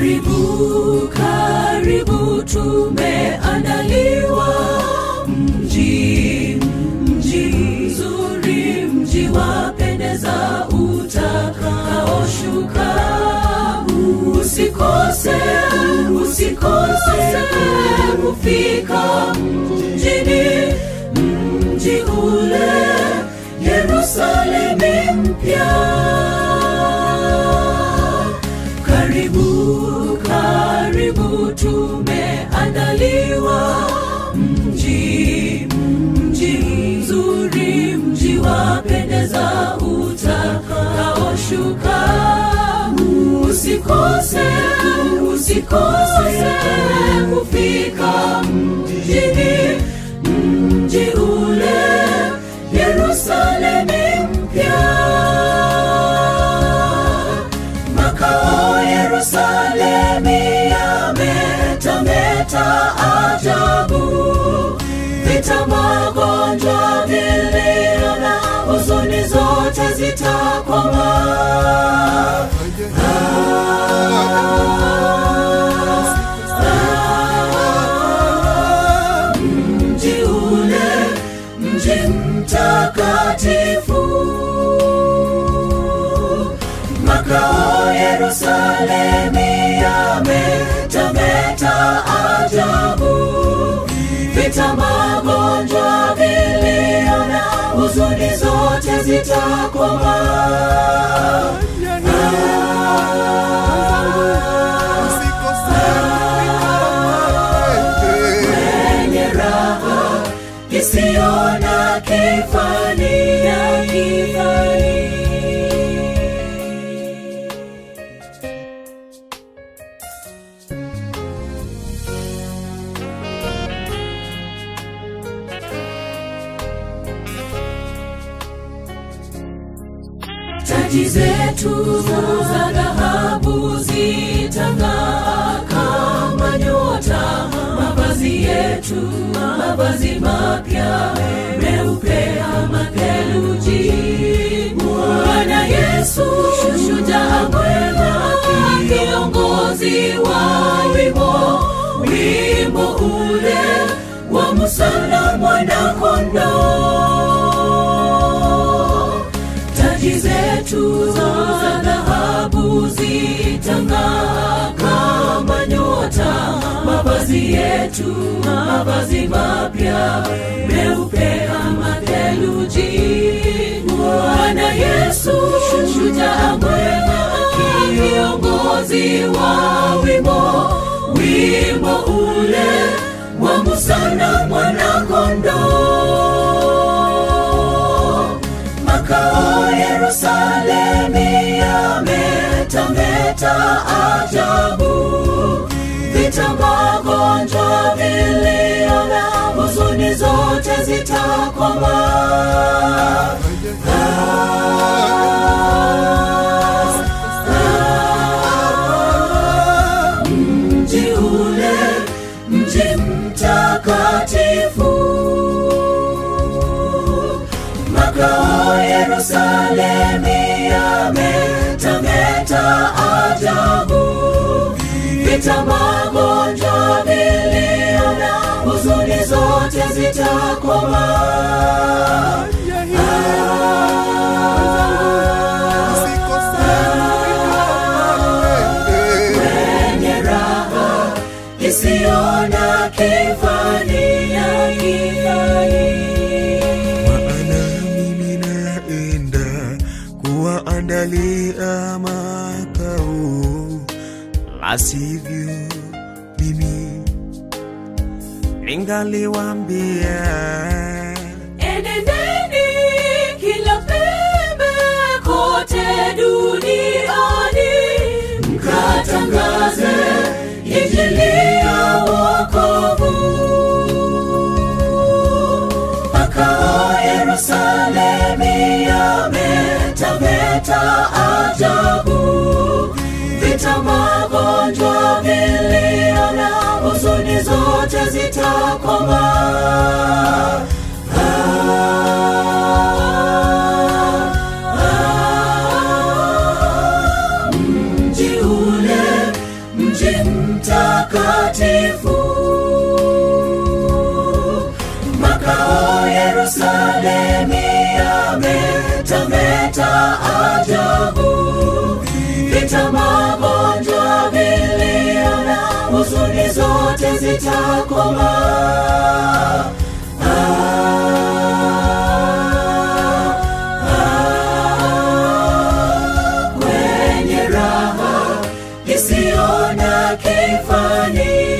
Karibu, karibu, tumeandaliwa mji, mji mzuri, mji wapendeza, utakaoshuka. Usikose, usikose kufika mjini, mji ule Yerusalemu mpya. Karibu, karibu, tumeandaliwa mji, mji mzuri, mji wapendeza, utakaoshuka. Usikose, usikose kufika mjini, mji ule Yerusalemu mpya makao Yerusalemu yametameta ajabu, vita, magonjwa, vilio na huzuni zote zitakoma. Mji ule, mji mtakatifu makao Yerusalemu yametameta ajabu, vita, magonjwa, vilio na huzuni zote zitakoma. Wenye raha isiyo na kifani ya kifani taji zetu za dhahabu zitang'aa kama nyota, mavazi yetu mavazi mapya meupe kama theluji. Bwana Yesu shujaa mwema, kiongozi wa wimbo, wimbo ule wa Musa na mwana-kondoo taji zetu za dhahabu zitang'aa kama nyota, mavazi yetu mavazi mapya meupe kama theluji. Bwana Yesu shujaa mwema, kiongozi wa wimbo, wimbo ule wa Musa na mwana-kondoo makao Yerusalemu yametameta ajabu, vita, magonjwa, vilio na huzuni zote zitakoma. Mji ule, mji mtakatifu makao Yerusalemu yametameta ajabu, vita, magonjwa, vilio na huzuni zote zitakoma. Wenye raha isiyo na kifani ya kifani maana mimi naenda kuwaandalia makao, la sivyo mimi ningaliwaambia Enendeni kila pembe kote duniani, mkatangaze injili ya wokovu. Makao Yerusalemu yametameta ajabu, vita, magonjwa, vilio na huzuni zote zitakoma. mji ule mji mji mtakatifu makao Yerusalemi yametameta ajabu, vita, magonjwa, vilio na huzuni zote zitakoma. Kwenye raha isiyo na kifani